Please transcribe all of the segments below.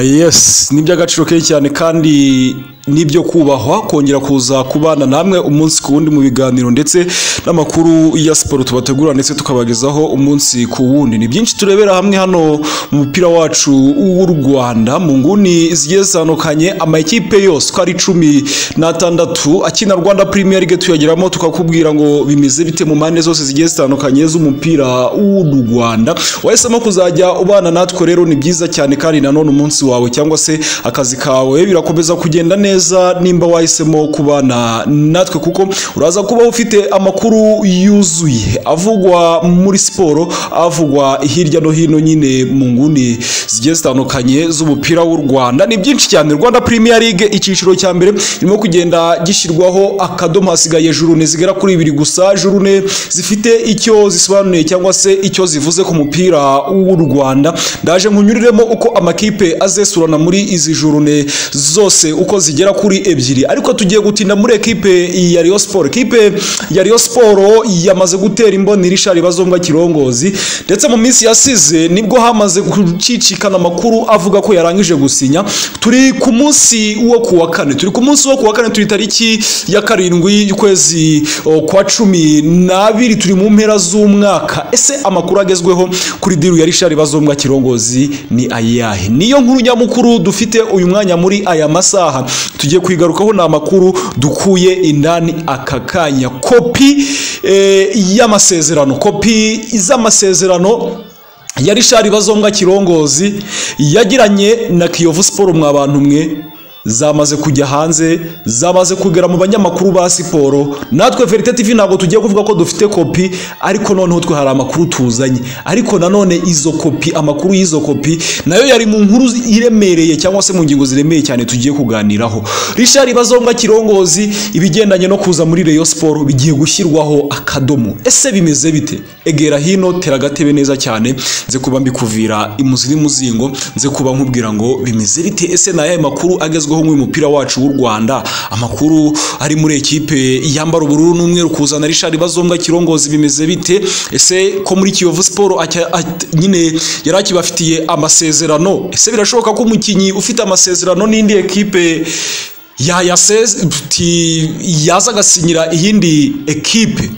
yesi ni iby'agaciro kenshi cyane kandi n'ibyo kubahwa kongera kuza kubana namwe umunsi ku wundi mu biganiro ndetse n'amakuru ya siporo tubategura ndetse tukabagezaho umunsi ku wundi ni byinshi turebera hamwe hano mu mupira wacu w'u Rwanda mu nguni zigiye zitandukanye amakipe yose uko ari cumi n'atandatu akina Rwanda Premier League tuyageramo tukakubwira ngo bimeze bite mu mpande zose zigiye zitandukanye z'umupira w'u Rwanda wahisemo kuzajya ubana natwe rero ni byiza cyane kandi nanone umunsi wawe cyangwa se akazi kawe birakomeza kugenda neza neza nimba wahisemo kubana natwe kuko uraza kuba ufite amakuru yuzuye avugwa muri siporo avugwa hirya no hino nyine mu nguni zigiye zitandukanye z'umupira w'u Rwanda ni byinshi cyane Rwanda Premier League icyiciro cya mbere irimo kugenda gishyirwaho akadomo hasigaye jurune zigera kuri ibiri gusa jurune zifite icyo zisobanuye cyangwa se icyo zivuze ku mupira w'u Rwanda ndaje nkunyuriremo uko amakipe azesurana muri izi jurune zose uko zigera kuri ebyiri ariko tugiye gutinda muri ekipe ya Rayon Sport ekipe ya Rayon Sport yamaze gutera imboni Richard Bazonga Kirongozi ndetse mu minsi yasize nibwo hamaze gucicikana amakuru avuga ko yarangije gusinya turi ku munsi wo kuwa kane turi ku munsi wo kuwa kane turi tariki ya karindwi y'ukwezi kwa cumi n'abiri turi mu mpera z'umwaka ese amakuru agezweho kuri diru ya Richard Bazonga Kirongozi ni ayahe niyo nkuru nyamukuru dufite uyu mwanya muri aya masaha tugiye kuyigarukaho ni amakuru dukuye indani aka kanya kopi y'amasezerano kopi z'amasezerano ya Richard Bazonga Kirongozi yagiranye na Kiyovu Sport mwa bantu mwe zamaze kujya hanze zamaze kugera mu banyamakuru ba siporo natwe verite tv ntabwo tugiye kuvuga ko dufite kopi ariko noneho twe hari amakuru tuzanye ariko nanone izo kopi amakuru y'izo kopi nayo yari mu nkuru iremereye cyangwa se mu ngingo ziremereye cyane tugiye kuganiraho Richard Bazonga Kirongozi ibigendanye no kuza muri Rayon Sport bigiye gushyirwaho akadomo ese bimeze bite egera hino teragatebe neza cyane nze kuba mbikuvira imuzi n'imuzingo nze kuba nkubwira ngo bimeze bite ese nayahe makuru agezweho aho nk'uyu mupira wacu w'u Rwanda amakuru ari muri ekipe yambara ubururu n'umweru kuzana Richard Bazombwa Kirongozi bimeze bite ese ko muri Kiyovu Sport nyine yari akibafitiye amasezerano ese birashoboka ko umukinnyi ufite amasezerano n'indi ekipe yaza agasinyira iyindi ekipe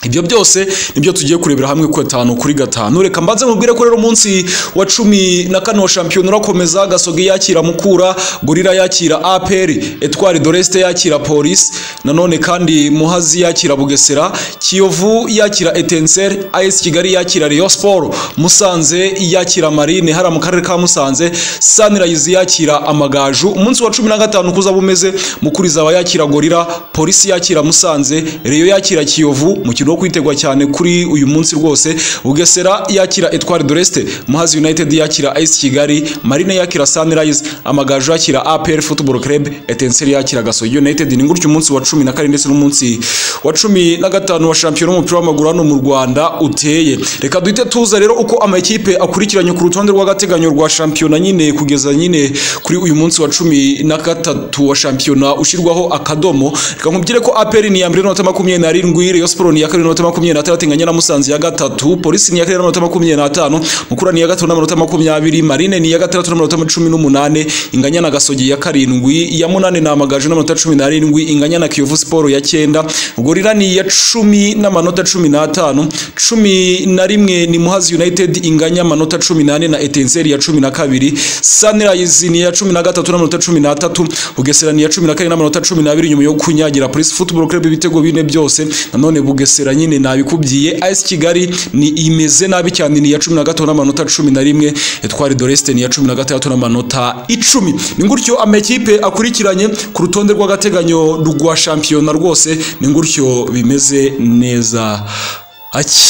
ibyo byose nibyo tugiye kurebera hamwe ku gatanu kuri gatanu reka mbanze mubwire ko rero umunsi wa cumi na kane wa shampiyona urakomeza gasogi yakira mukura gorira yakira aperi etwari doresite yakira polisi nanone kandi muhazi yakira bugesera kiyovu yakira etenseri ayesi kigali yakira riyo siporo musanze yakira marine hariya mu karere ka musanze sanirayizi yakira amagaju umunsi wa cumi na gatanu kuza bumeze mukuri zaba yakira gorira polisi yakira musanze riyo yakira kiyovu mu umukino wo kwitegwa cyane kuri uyu munsi rwose bugesera yakira etwari doreste muhazi united yakira ayisi kigali marine yakira sunrise amagaju yakira apr football club etenseri yakira gasogi united ni gutyo umunsi wa cumi na kane ndetse n'umunsi wa cumi na gatanu wa shampiyona w'umupira w'amaguru hano mu rwanda uteye reka duhite tuza rero uko amakipe akurikiranye ku rutonde rw'agateganyo rwa shampiyona nyine kugeza nyine kuri uyu munsi wa cumi na gatatu wa shampiyona ushyirwaho akadomo reka nkubwire ko apr ni iya mbere n'inota makumyabiri n'arindwi reyo siporo ni iya kabiri n'amanota makumyabiri n'atandatu inganya na musanze ya gatatu polisi ni iya kane n'amanota makumyabiri n'atanu mukura ni iya gatatu n'amanota makumyabiri marine ni iya gatandatu n'amanota cumi n'umunani inganya na gasogi ya karindwi iya munani ni amagaju n'amanota cumi n'arindwi inganya na kiyovu siporo ya cyenda gorira ni iya cumi n'amanota cumi n'atanu cumi na rimwe ni muhazi united inganya amanota cumi n'ane na etenseri ya cumi na kabiri sunrise ni iya cumi na gatatu n'amanota cumi n'atatu bugesera ni iya cumi na kane n'amanota cumi n'abiri nyuma yo kunyagira polisi football club ibitego bine byose nanone bugesera bugesera nyine nabikubwiye AS Kigali ni imeze nabi cyane ni ya 13 n'amanota 11 Etwari Doreste ni ya 16 n'amanota 10 ni gutyo amakipe akurikiranye ku rutonde rw'agateganyo rwa shampiyona rwose ni gutyo bimeze neza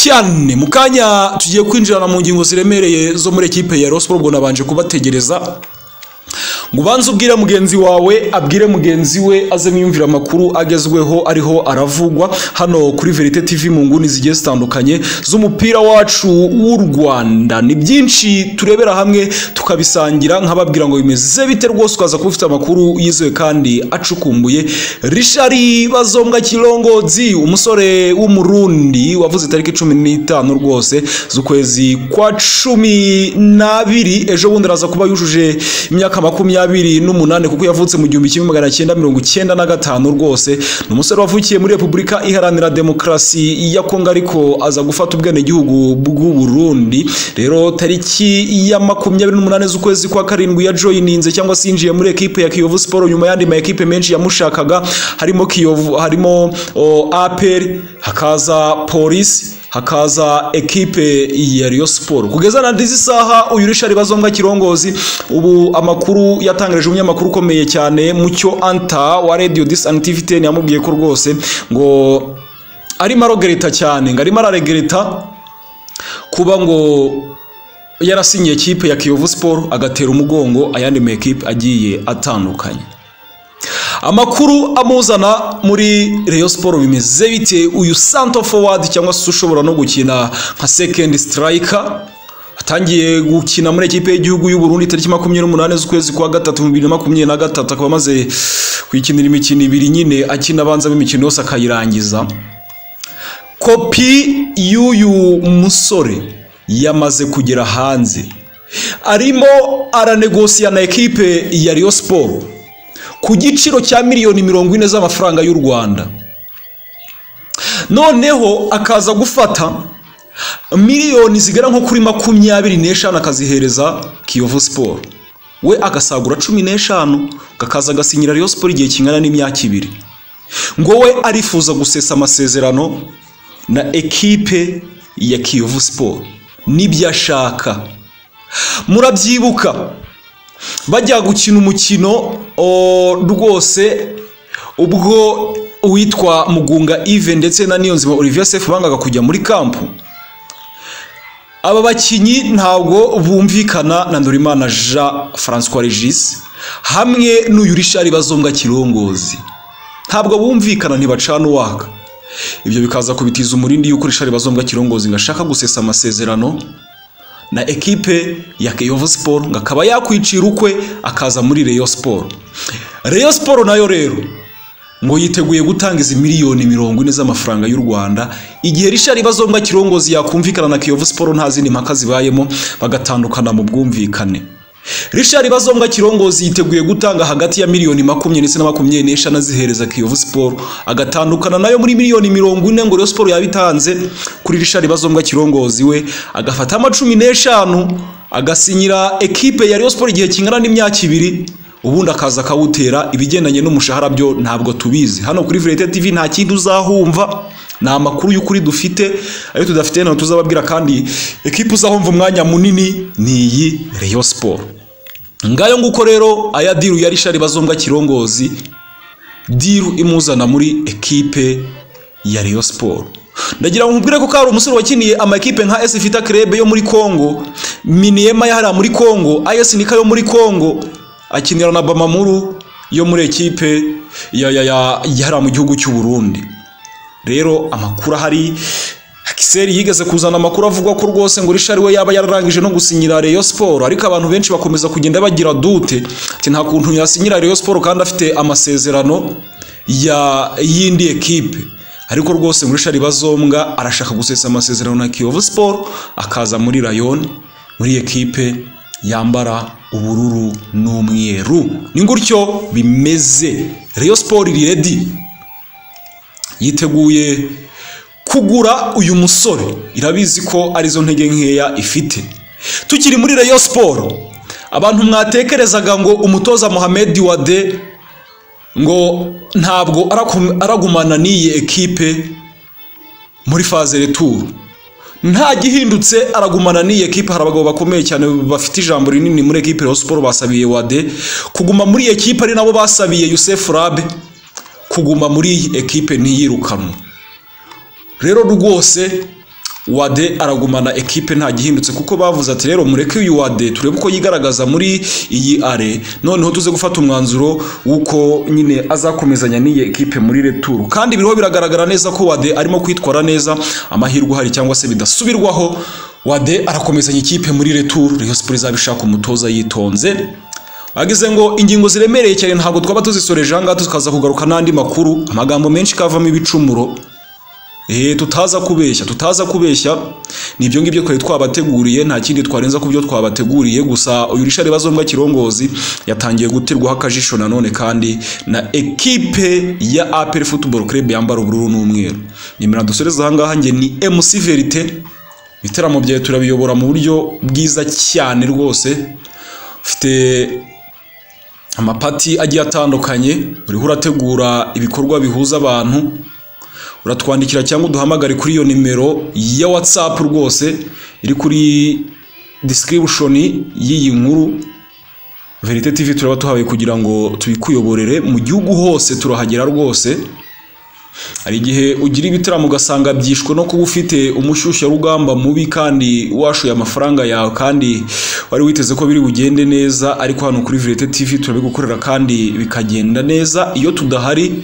cyane mu kanya tugiye kwinjirana mu ngingo ziremereye zo muri ekipe ya Rayon Sports ubwo nabanje kubategereza ngo ubanze ubwire mugenzi wawe abwire mugenzi we azemo yumvira amakuru agezweho ariho aravugwa hano kuri verite tv mu nguni zigiye zitandukanye z'umupira wacu w'u rwanda ni byinshi turebera hamwe tukabisangira nk'ababwira ngo bimeze bite rwose ukaza kuba ufite amakuru yizewe kandi acukumbuye rishari bazombwa kirongozi umusore w'umurundi wavuze itariki cumi n'itanu rwose z'ukwezi kwa cumi n'abiri ejo bundi araza kuba yujuje imyaka makumyabiri n'umunani kuko yavutse mu gihumbi kimwe magana cyenda mirongo icyenda na gatanu rwose ni umusore wavukiye muri repubulika iharanira demokarasi ya kongo ariko aza gufata ubwenegihugu bw'u Burundi rero tariki ya makumyabiri n'umunani z'ukwezi kwa karindwi ya joyininze cyangwa se yinjiye muri ekipe ya kiyovu siporo nyuma y'andi ma ekipe menshi yamushakaga harimo kiyovu harimo o, aperi hakaza polisi hakaza ekipe ya Rio Sport kugeza na ndizi saha uyu Richard Bazombwa Kirongozi ubu amakuru yatangarije umunyamakuru ukomeye cyane mucyo anta wa Radio Disantivité yamubwiye ko rwose ngo arimo arogereta cyane ngo arimo araregereta kuba ngo yarasinyiye ekipe ya Kiyovu Sport agatera umugongo ayandi ma ekipe agiye atandukanye amakuru amuzana muri Rayon Sport bimeze bite uyu santo forward cyangwa se ushobora no gukina nka second striker atangiye gukina muri ekipe y'igihugu y'u Burundi tariki makumyabiri n'umunani z'ukwezi kwa gatatu mu bibiri na makumyabiri na gatatu akaba amaze kwikinira imikino ibiri nyine akina abanza imikino yose akayirangiza kopi y'uyu musore yamaze kugera hanze arimo aranegosiya na ekipe ya Rayon Sport ku giciro cya miliyoni mirongo ine z'amafaranga y'u rwanda noneho akaza gufata miliyoni zigera nko kuri makumyabiri n'eshanu akazihereza kiyovu siporo we agasagura cumi n'eshanu akaza agasinyira riyo siporo igihe kingana n'imyaka ibiri ngo we arifuza gusesa amasezerano na ekipe ya kiyovu siporo n'ibyo ashaka murabyibuka bajya gukina umukino rwose ubwo uwitwa mugunga ive ndetse na niyonzima olivier sefu bangaga kujya muri kampu aba bakinnyi ntabwo bumvikana na ndorimana jean francois regis hamwe n'uyu rishari bazombwa kirongozi ntabwo bumvikana ntibacana uwaka ibyo bikaza kubitiza umurindi y'uko rishari bazombwa kirongozi ngo ashaka gusesa amasezerano na ekipe ya Kiyovu Sport ngo akaba yakwicira ukwe akaza muri Rayon Sport Rayon Sport nayo rero ngo yiteguye gutanga izi miliyoni mirongo ine z'amafaranga y'u Rwanda igihe Richard Bazombwa Kirongozi yakumvikana na Kiyovu Sport nta zindi mpaka zibayemo bagatandukana mu bwumvikane Richard Bazombwa Kirongozi yiteguye gutanga hagati ya miliyoni makumyabiri ndetse na makumyabiri n'eshanu azihereza Kiyovu Sport agatandukana nayo muri miliyoni mirongo ine ngo Rayon Sport yabitanze kuri Richard Bazombwa Kirongozi we agafata amacumi n'eshanu agasinyira ekipe ya Rayon Sport igihe kingana n'imyaka ibiri ubundi akaza akawutera ibigendanye n'umushahara byo ntabwo tubizi hano kuri Verite TV nta kindi uzahumva ni amakuru y'ukuri dufite ayo tudafite nayo tuzababwira kandi ekipe uzahumva umwanya munini ni iyi Rayon Sport ngayo nguko rero aya diru ya rishari bazombwa kirongozi diru imuzana muri ekipe ya Rayon Sport ndagira ngo nkubwire ko hari umusore wakiniye amakipe nka AS Vita Club yo muri Congo Miniema yahara muri Congo AS Nika yo muri Congo akinira na Bamamuru yo muri ekipe ya ya ya yahara mu gihugu cy'u Burundi rero amakuru ahari Kiseri yigeze kuzana amakuru avuga ko rwose ngo Richard we yaba yararangije no gusinyira Rayon Sport ariko abantu benshi bakomeza kugenda bagira dute ati nta kuntu yasinyira Rayon Sport kandi afite amasezerano ya yindi ekipe ariko rwose ngo Richard Bazombwa arashaka gusesa amasezerano na Kiyovu Sport akaza muri Rayon muri ekipe yambara ubururu n'umweru ni gutyo bimeze Rayon Sport iri ready yiteguye kugura uyu musore irabizi ko arizo ntege nkeya ifite tukiri muri Rayon Sport abantu mwatekerezaga ngo umutoza Mohamed Wade ngo ntabwo aragumana n'iyi ekipe muri faze retour nta gihindutse aragumana n'iyi ekipe hari abagabo bakomeye cyane bafite ijambo rinini muri ekipe Rayon Sport basabiye Wade kuguma muri iyi ekipe ari nabo basabiye Youssef Rabe kuguma muri iyi ekipe ntiyirukanwe rero rwose wade aragumana ekipe nta gihindutse kuko bavuze ati rero mureke uyu wade turebe uko yigaragaza muri iyi are noneho tuze gufata umwanzuro w'uko nyine azakomezanya n'iyi ekipe muri returu kandi biriho biragaragara neza ko wade arimo kwitwara neza amahirwe ahari cyangwa se bidasubirwaho wade arakomezanya ikipe muri returu Rayon Sports izabishaka umutoza yitonze ageze ngo ingingo ziremereye cyane ntabwo twaba tuzisoreje aha ngaha tukaza kugaruka n'andi makuru amagambo menshi kavamo ibicumuro Eh, tutaza kubeshya tutaza kubeshya ni ibyo ngibyo twari twabateguriye nta kindi twarenza ku byo twabateguriye gusa uyu rishari bazombwa kirongozi yatangiye guterwaho akajisho nanone kandi na ekipe ya APR Football Club yambara ubururu n'umweru nimero dusoreza aha ngaha njye ni MC Verite ibiteramo byawe turabiyobora mu buryo bwiza cyane rwose ufite amapati agiye atandukanye uriho urategura ibikorwa bihuza abantu uratwandikira cyangwa uduhamagare kuri iyo nimero ya watsapu rwose iri kuri disikiribushoni y'iyi nkuru verite tivi turaba tuhawe kugira ngo tubikuyoborere mu gihugu hose turahagera rwose hari igihe ugira ibitaramo ugasanga byishwe no kuba ufite umushyushyarugamba mubi kandi washoye amafaranga yawe kandi wari witeze ko biri bugende neza ariko hano kuri Virete TV turabigukorera kandi bikagenda neza iyo tudahari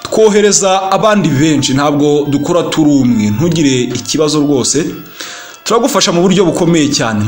twohereza abandi benshi ntabwo dukora turi umwe ntugire ikibazo rwose turagufasha mu buryo bukomeye cyane